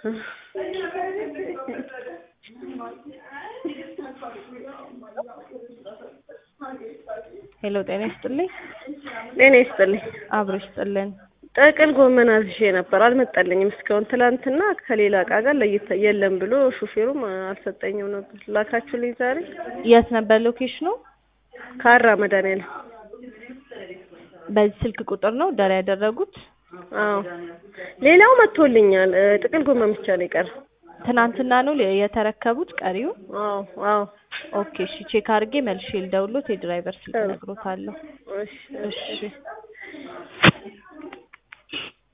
ሄሎ ጤና ይስጥልኝ። ጤና ይስጥልኝ። አብሮ ይስጥልን። ጥቅል ጎመን አዝዤ ነበር አልመጣልኝም እስካሁን። ትላንትና ከሌላ እቃ ጋር ለይተ የለም ብሎ ሹፌሩም አልሰጠኝም ነበር። ላካችሁልኝ ዛሬ? የት ነበር ሎኬሽኑ? ካራ መድኃኒዓለም። በዚህ ስልክ ቁጥር ነው ደራ ያደረጉት? አዎ ሌላው መጥቶልኛል። እ ጥቅል ጎመን ብቻ ነው የቀረው። ትናንትና ነው የተረከቡት ቀሪው? አዎ አዎ። ኦኬ እሺ ቼክ አድርጌ መልሼ ልደውልዎት የድራይቨር ስልክ እነግሮታለሁ። እሺ እሺ